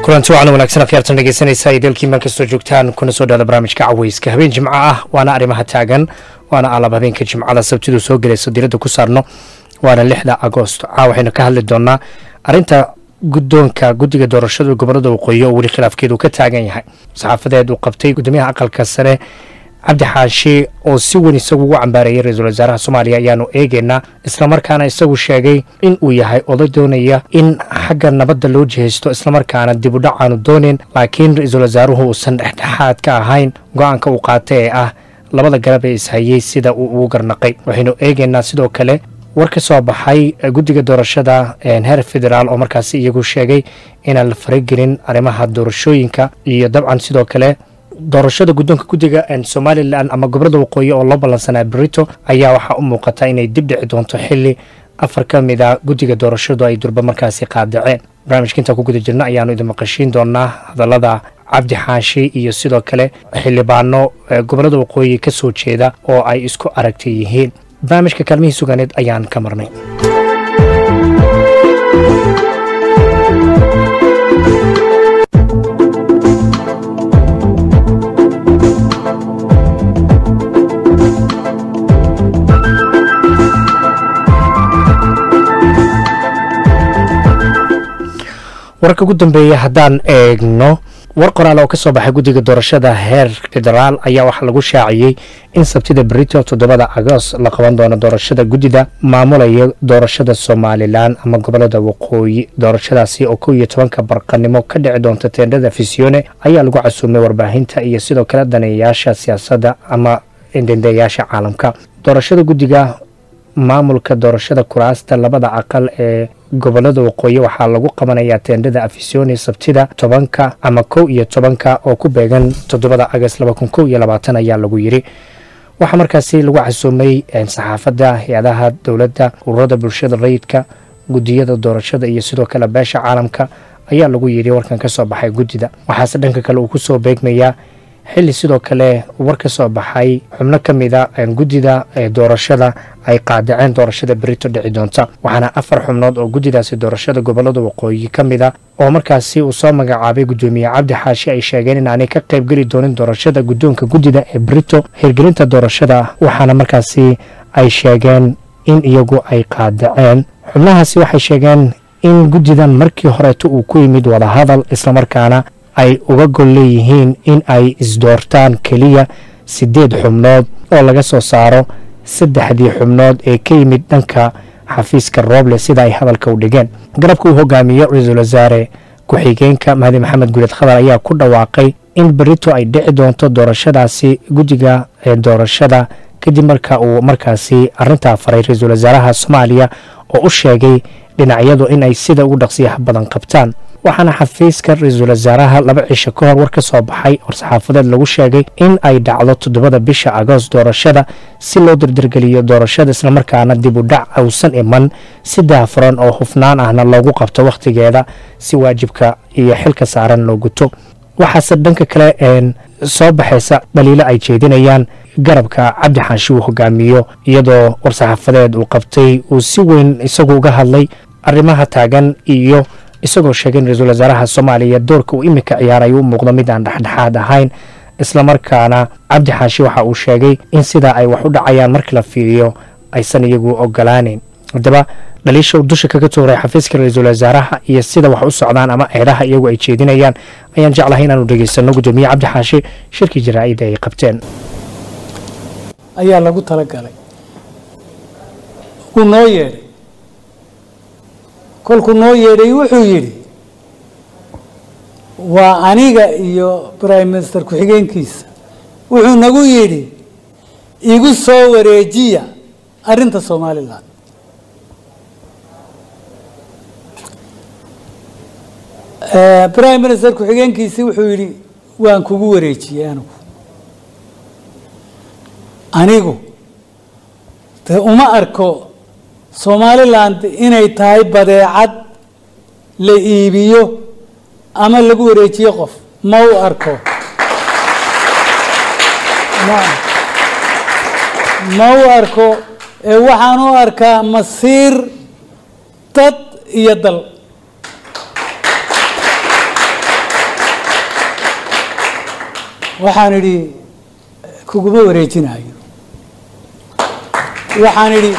kulanti wacan wanaagsan akhyaartan dhegeysanaysa iyo dalkii meel kastoo joogtaan kuna soo dhaada barnaamijka caweyska habeen jimco ah waana arrimaha taagan waana alab habeenka jimcada sabtidu soo gelayso diradda ku saarno waana lixda agoost caa waxaynu ka hadli doonaa arrinta guddoonka guddiga doorashada gobolada waqooyi oo weli khilaafkeedu ka taagan yahay saxaafadeed uu qabtay guddoomiyaha aqalka sare cabdi xaashi oo si weyn isagu ugu cambaareeyay ra-iisul wasaaraha soomaaliya ayaanu eegaynaa islamarkaana isagu sheegay in uu yahay oday doonaya in xagga nabadda loo jihaysto islamarkaana dib u dhac aanu doonayn laakiin ra-iisul wasaaruhu uusan dhexdhexaad ka ahayn go-aanka uu qaatay ee ah labada garab ee ishayey sida uu ugu garnaqay waxaynu eegaynaa sidoo kale war ka soo baxay guddiga doorashada heer federaal oo markaasi iyagu sheegay inaan la faragelin arrimaha doorashooyinka iyo dabcan sidoo kale doorashada guddoonka guddiga somalilan ama gobolada waqooyi oo loo ballansanaa berito ayaa waxaa u muuqata inay dib dhici doonto xili afar ka mid a guddiga doorashadu ay durba markaasi qaadaceen barnaamijka intaan ku guda jirna ayaanu idin maqashiin doonaa hadallada cabdi xaashi iyo sidoo kale xildhibaano gobolada waqooyi ka soo jeeda oo ay isku aragta yihiin barnaamijka kaalmihii suganeed ayaan ka marnay wararka ugu dambeeya haddaan eegno war qoraal oo ka soo baxay guddiga doorashada heer federaal ayaa waxaa lagu shaaciyey in sabtida berito toddobada agost la qaban doono doorashada guddida maamulaya doorashada somalilan ama gobolada waqooyi doorashadaasi oo kow iyo tobanka barqanimo ka dhici doonta teendhada fisione ayaa lagu casuumay warbaahinta iyo sidoo kale daneeyayaasha siyaasadda ama dendeyaasha caalamka doorashada guddiga maamulka doorashada kuraasta labada aqal ee gobolada waqooyi waxaa lagu qabanayaa teendhada afisoni sabtida tobanka ama kow iyo tobanka oo ku beegan toddobada agast laba kun kow iyo labaatan ayaa lagu yiri waxaa markaasi lagu casuumay saxaafadda hay-adaha dowladda ururada bulshada rayidka guddiyada doorashada iyo sidoo kale beesha caalamka ayaa lagu yiri warkan ka soo baxay guddida waxaase dhanka kale uu kusoo beegmayaa xilli sidoo kale war ka soo baxay xubno ka mida guddida doorashada ay qaadaceen doorashada berito dhici doonta waxaana afar xubnood oo guddidaasi doorashada gobolada waqooyi ka mida oo markaasi uu soo magacaabay guddoomiye cabdi xaashi ay sheegeen inaanay ka qaybgeli doonin doorashada guddoonka guddida ee berito hirgelinta doorashada waxaana markaasi ay sheegeen in iyagu ay qaadaceen xubnahaasi waxay sheegeen in guddidan markii horeeto uu ku yimid wadahadal islamarkaana ay uga gol leeyihiin in ay isdoortaan keliya siddeed xubnood oo laga soo saaro saddexdii xubnood ee ka yimid dhanka xafiiska rooble sida ay hadalka u dhigeen garabka uu hogaamiyo ra-iisul wasaare ku-xigeenka mahdi maxamed guuleed khadar ayaa ku dhawaaqay in berito ay dhici doonto doorashadaasi guddiga ee doorashada kadib marka uu markaasi arintaa faray ra-iisul wasaaraha soomaaliya oo u sheegay dhinacyadu in ay sida ugu dhaqsiyaha badan qabtaan waxaana xafiiska ra-iisul wasaaraha laba cisho ka hor war ka soo baxay war-saxaafadeed lagu sheegay in ay dhacdo toddobada bisha agoost doorashada si loo dardargeliyo doorashada islamarkaana dib u dhac uusan iman si daafuran oo hufnaan ahna loogu qabto wakhtigeeda si waajibka iyo xilka saaran loo guto waxaase dhanka kale soo baxaysa dhaliilo ay jeedinayaan garabka cabdi xaashi uu hogaamiyo iyadoo war-saxaafadeed uu qabtay uu si weyn isagu uga hadlay arrimaha taagan iyo isagoo sheegay in ra-iisul wasaaraha soomaaliya doorka uu iminka ciyaaray u muuqdo mid aan dhexdhexaad ahayn islamarkaana cabdi xaashi waxa uu sheegay in sidaa ay wax u dhacayaan markii la fiiriyo aysan iyagu ogolaaneyn haddaba dhaliisha uu dusha kaga tuuray xafiiska ra-iisul wasaaraha iyo sida wax u socdaan ama eedaha iyagu ay jeedinayaan ayaan jeclahay inaanu dhegeysano guddoomiye cabdi xaashi shirkii jaraa-ida ay qabteen ayaa lagu talagalay wuu noo yeedhay kolkuu noo yeedhay wuxuu yidhi waa aniga iyo prime minister ku-xigeenkiisa wuxuu nagu yidhi igu soo wareejiya arrinta somalilan prime minister ku-xigeenkiisii wuxuu yidhi waan kugu wareejiyey anigu anigu de uma arko somaliland inay tahay badeecad la iibiyo ama lagu wareejiyo qof ma u arko ma u arko waxaan u arkaa masiir dad iyo dal waxaan idhi kuguma wareejinayo waxaan idhi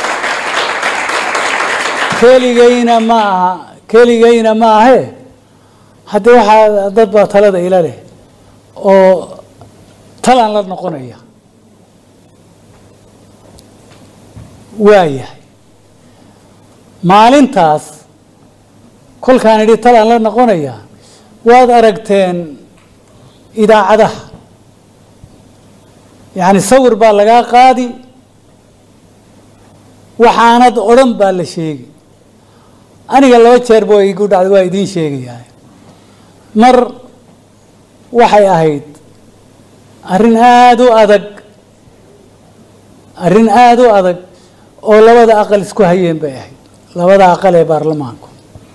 keligayna ma aha keligayna ma ahe haddii waxaa dad baa talada ila leh oo talaan la noqonaya waayahay maalintaas kolkaan idhi talaan la noqonaya waad aragteen idaacadaha yacni sawir baa lagaa qaadi waxaanad odhan baa la sheegi aniga laba jeer bo igu dhacday waa idiin sheegayaa mar waxay ahayd arrin aada u adag arrin aada u adag oo labada aqal isku hayeen bay ahayd labada aqal ee baarlamaanku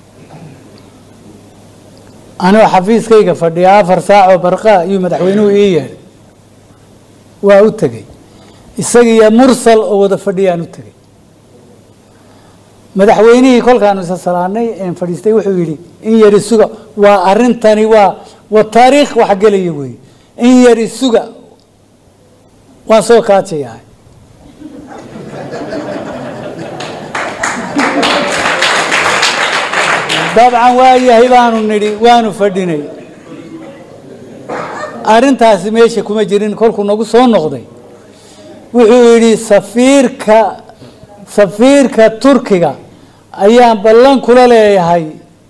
anoo xafiiskayga fadhiya afar saacoo barqa ayuu madaxweynuhu ii yeedhay waa u tegey isagiiyo mursal oo wada fadhiyaan u tegey madaxweynihii kolkaanu isa salaanay een fadhiistay wuxuu yidhi in yari suga waa arrintani waa waa taariikh wax gelaya weeye in yari suga waan soo kaajayaa dabcan waa yahay baanu nidhi waanu fadhinay arrintaasi meesha kuma jirin kolkuu nagu soo noqday wuxuu yidhi safiirka safiirka turkiga ayaan ballan kula leeyahay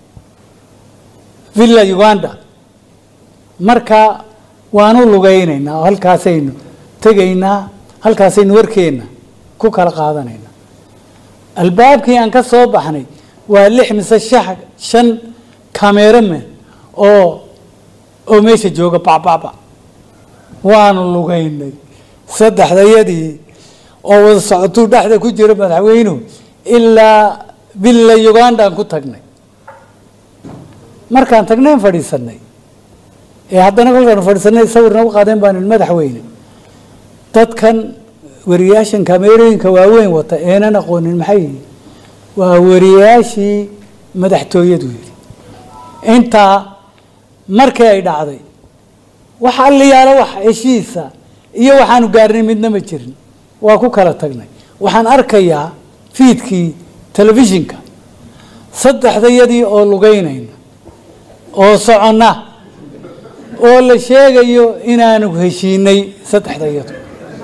villa uganda marka waanu lugaynaynaa oo halkaasaynu tegaynaa halkaasaynu warkeenna ku kala qaadanaynaa albaabkii aan ka soo baxnay waa lix mise shax shan cameraman oo oo meesha jooga bacbacbac waanu lugaynay saddexdayadii oo wada socotuu dhexda ku jira madaxweynuhu ilaa villa ugandaan ku tagnay markaan tagnayn fadhiisanay ee haddana kolkaanu fadhiisanay sawir nagu qaadeen baan ihi madaxweyne dadkan wariyaashan kameerooyinka waaweyn wata eenan aqoonin maxay yihiin waa wariyaashii madaxtooyadu yidhi intaa markii ay dhacday wax alliyaalo wax heshiisa iyo waxaanu gaarnay midna ma jirin waa ku kala tagnay waxaan arkayaa fiidkii telefishinka saddexdayadii oo lugaynayna oo soconna oo la sheegayo inaanu heshiinay saddexdayadu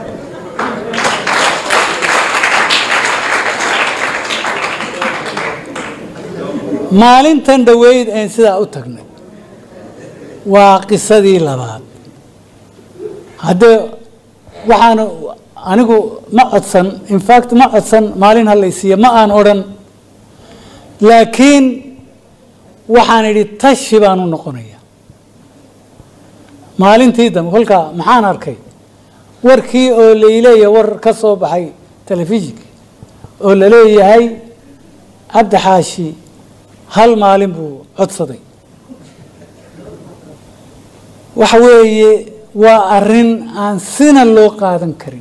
maalintan dhoweyd een sidaa u tagnay waa qisadii labaad haddee waxaanu anigu ma codsan infact ma codsan maalin halaysiiya ma aan odhan laakiin waxaan idhi tashi baan u noqonaya maalintii dambe kolkaa maxaan arkay warkii oo layleeya war ka soo baxay telefishinka oo laleeyahay cabdi xaashi hal maalin buu codsaday waxa weeye waa arrin aan sina loo qaadan karin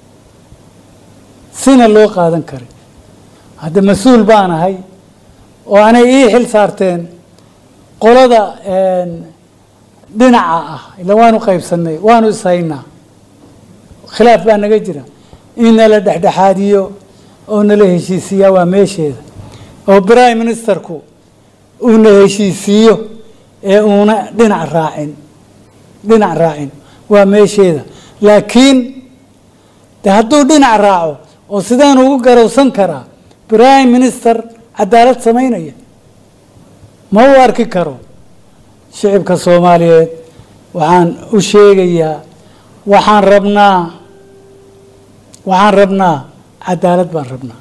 sina loo qaadan karin hadda mas-uul baan ahay oo anay ii xil saarteen qolada dhinaca ah ila waanu qaybsanay waanu ishaynaa khilaaf baa naga jira in nala dhexdhexaadiyo oo nala heshiisiiyaa waa meesheeda oo prime ministerku uuna heshiisiiyo ee uuna dhinac raacin dhinac raacin waa meesheeda laakiin de hadduu dhinac raaco oo sidaan ugu garowsan karaa prime minister cadaalad samaynaya ma u arki karo shicibka soomaaliyeed waxaan u sheegayaa waxaan rabnaa waxaan rabnaa cadaalad baan rabnaa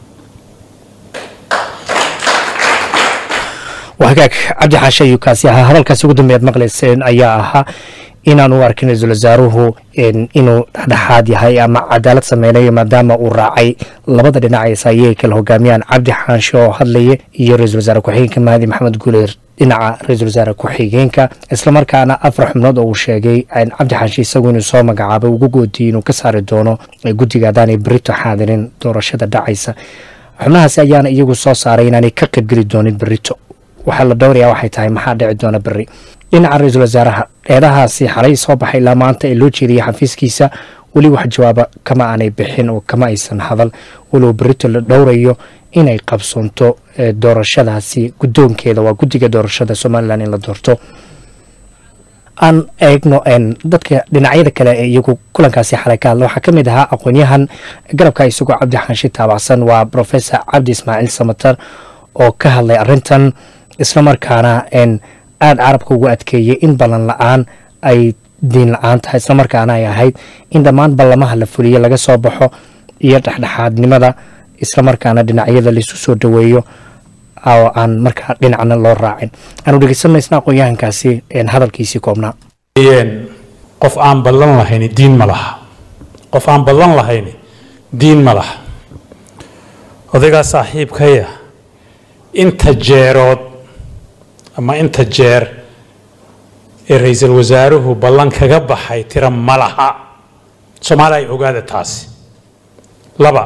hagaag cabdi xaashe ayuu kaasi ahaa hadalkaasi ugu dambeeyaad maqlayseen ayaa ahaa inaan u arkin ra-iisul wasaaruhu inuu dhexdhexaad yahay ama cadaalad sameynayo maadaama uu raacay labada dhinac ee saayey kala hogaamiyaan cabdi xaanshe oo hadlaya iyo ra-isul wasaare ku-xigeenka mahadi maxamed guuleer dhinaca ra-iisul wasaare ku-xigeenka islamarkaana afar xubnood oo uu sheegay cabdi xaanshe isagu inuu soo magacaabay ugu goodiyey inuu ka saari doono guddiga haddaanay berito xaadirin doorashada dhacaysa xubnahaasi ayaana iyagu soo saaray inaanay ka qaybgeli doonin berito waxaa la dhowrayaa waxay tahay maxaa dhici doona beri dhinaca ra-iisul wasaaraha eedahaasi xalay soo baxay ilaa maanta ee loo jeediyay xafiiskiisa weli wax jawaaba kama aanay bixin oo kama aysan hadal walow berito la dhowrayo inay qabsoonto doorashadaasi guddoonkeeda waa guddiga doorashada somalilan in la doorto aan eegno dadka dhinacyada kale ee iyagu kulankaasi xalay ka hadla waxaa ka mid ahaa aqoonyahan garabka isagoo cabdi xanshi taabacsan waa professor cabdi ismaaciil samatar oo ka hadlay arintan islamarkaana aada carabka ugu adkeeyey in ballan la-aan ay diin la-aan tahay islamarkaana ay ahayd in dhammaan ballamaha la fuliye laga soo baxo iyo dhexdhexaadnimada islamarkaana dhinacyada laisu soo dhaweeyo oo aan markaa dhinacna loo raacin aanu dhegeysanmaysna aqoon-yahankaasi hadalkiisii koobnaa qof aan ballan lahayn diin ma laha qof aan ballan lahayn diin ma laha odaygaa saaxiibkaya inta jeerood ama inta jeer ee ra-iisul wasaaruhu ballan kaga baxay tira ma laha soomaali ay ogaada taasi laba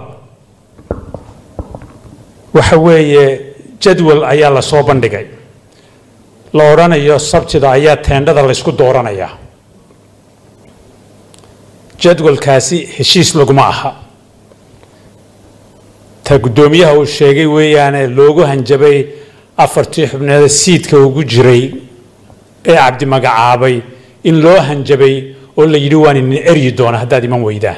waxa weeye jadwal ayaa la soo bandhigay la odhanayo sabtida ayaa teendhada laysku dooranayaa jadwalkaasi heshiis laguma aha ta guddoomiyaha uu sheegay weeyaane loogu hanjabay afartii xubneeda siidka ugu jiray ee cabdi magacaabay in loo hanjabay oo la yidhi waan idin eryi doona haddaad iman weydaan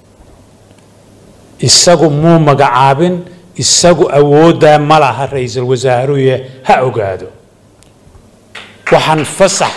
isagu muu magacaabin isagu awooddaa ma laha ra-iisul wasaaruye ha ogaado waxaan fasax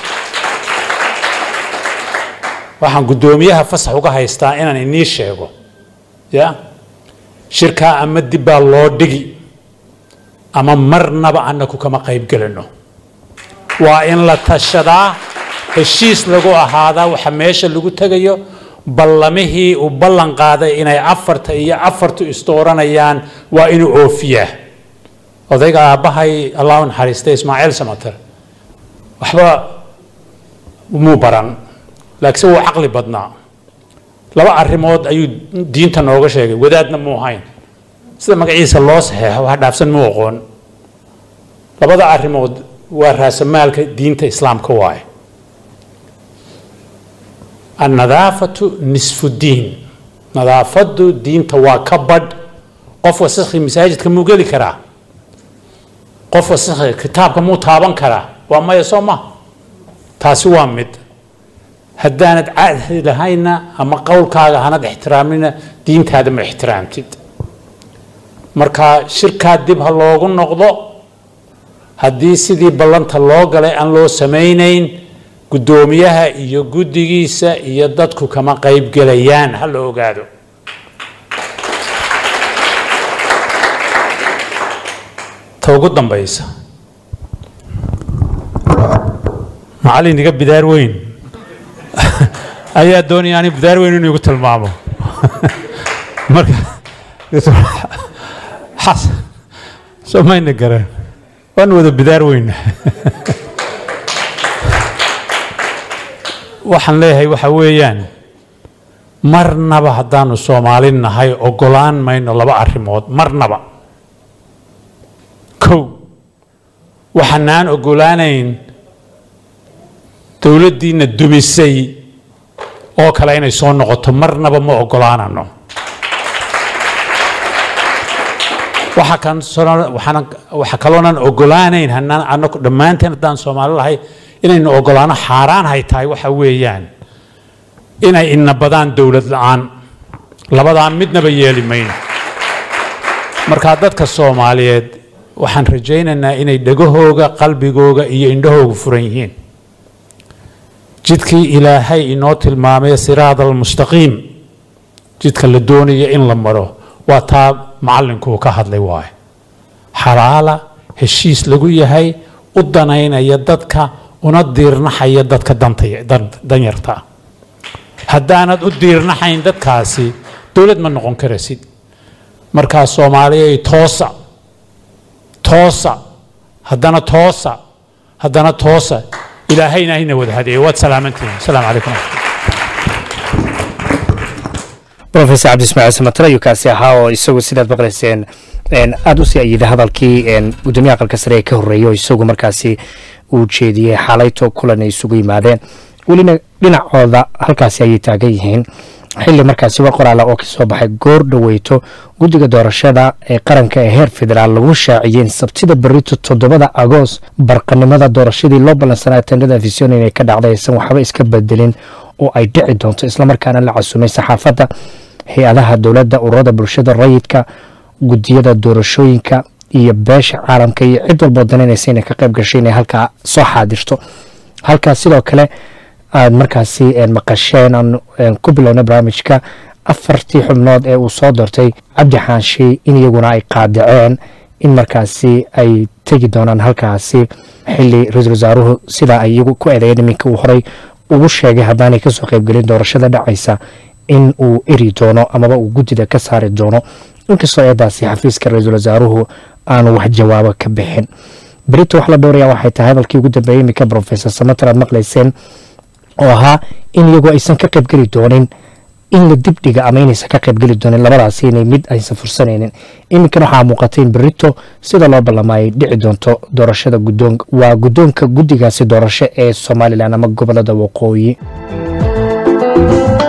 waxaan guddoomiyaha fasax uga haystaa inaan inii sheego ya shirkaa ama dib baa loo dhigi ama marnaba annaku kama qayb gelino waa in la tashadaa heshiis lagu ahaadaa waxa meesha lagu tegayo ballamihii uu ballan qaaday inay afarta iyo afartu isdooranayaan waa inuu oofiyaa odayga aabbahay allah u naxariistay ismaaciil samater waxba muu baran laakiinse wuu caqli badnaa laba arrimood ayuu diinta nooga sheegay wadaadna muu hayn sida magaciisa loo saxeexo wax dhaafsan muu aqoon labada arrimood waa raasamaalka diinta islaamka waaye annadaafatu nisfu diin nadaafadu diinta waa ka badh qof wasakhi masaajidka muu geli karaa qof wasakhi kitaabka muu taaban karaa waa maya soo ma taasi waa mid haddaanad caadi lahayna ama qowlkaaga hanad ixtiraamina diintaada ma ixtiraamtid marka shirkaa dib ha loogu noqdo haddii sidii ballanta loo galay aan loo samaynayn guddoomiyaha iyo guddigiisa iyo dadku kama qayb gelayaan ha la ogaado ta ugu dambaysa macallin iga bidaar weyn ayaa doonaya ani bidaar weyn inuu igu tilmaamo marka xas soo mayna gareen waan wada bidaar weyna waxaan leeyahay waxa weeyaan marnaba haddaanu soomaali nahay ogolaan mayno laba arrimood marnaba kow waxaanaan ogolaanayn dowladdiina dumisay oo kale inay soo noqoto marnaba ma ogolaanano waxa kan waxa kaloonan ogolaanayn hanaan anaku dhammaanteen haddaan soomaali lahay inaynu ogolaano xaaraan hay tahay waxa weeyaan inay inabadaan dowlad la-aan labadaa midnaba yeeli mayno markaa dadka soomaaliyeed waxaan rajaynaynaa inay dhegahooga qalbigooga iyo indhahooga furan yihiin jidkii ilaahay inoo tilmaamay siraad almustaqiim jidka la doonaya in la maro waa taa macallinkuu ka hadlay waaye xalaala heshiis lagu yahay u danaynaya dadka una diirnaxaya dadka danyarta haddaanad u diirnaxayn dadkaasi dowlad ma noqon karasid markaa soomaaliyay toosa toosa haddana toosa haddana toosa ilaahayna hayna wada hadeeyo waad salaamantihin asalaamu calaykum rofesor cabdi ismaaciil samatar ayuu kaasi ahaa oo isagu sidaad maqlayseen aada u sii ayiday hadalkii gudoomiyaha aqalka sare ee ka horreeyay oo isagu markaasi uu jeediyey xalayto kulan ay isugu yimaadeen welina dhinacooda halkaasi ayay taagan yihiin xili markaasi war qoraala oo kasoo baxay goor dhaweyto guddiga doorashada ee qaranka ee heer federaal lagu shaaciyeen sabtida berito toddobada agoos barqanimada doorashadii loo ballansanaa tendhada afision inay ka dhacday aysan waxba iska bedelin oo ay dhici doonto islamarkaana la casumay saxaafadda hay-adaha dowladda ururada bulshada rayidka gudiyada doorashooyinka iyo beesha caalamka iyo cid walboo danaynaysa inay ka qayb gashay inay halkaa soo xaadirto halkaas sidoo kale aad markaasi maqasheen aan ku bilowna barnaamijka afartii xubnood ee uu soo doortay cabdi xaanshe in iyaguna ay qaadaceen in markaasi ay tegi doonaan halkaasi xili ra-iisul wasaaruhu sidaa ay iyagu ku eedeeyeen iminka uu horey ugu sheegay haddaanay kasoo qaybgelin doorashada dhacaysa in uu eri doono amaba uu guddida ka saari doono inkastoo eedaasi xafiiska ra-iisul wasaaruhu aanu wax jawaabo ka bixin berito wax la dhowraya waxay tahay hadalkii ugu dambeeyey iminka profesor samater aad maqlayseen oo ahaa in iyagu aysan ka qaybgeli doonin in la dibdhiga ama inaysan ka qaybgeli doonin labadaasi inay mid aysan fursanaynin iminkan waxaa muuqatay in berito sida loo ballamaayay dhici doonto doorashada gudoon waa guddoonka guddigaasi doorasho ee somalilan ama gobolada waqooyi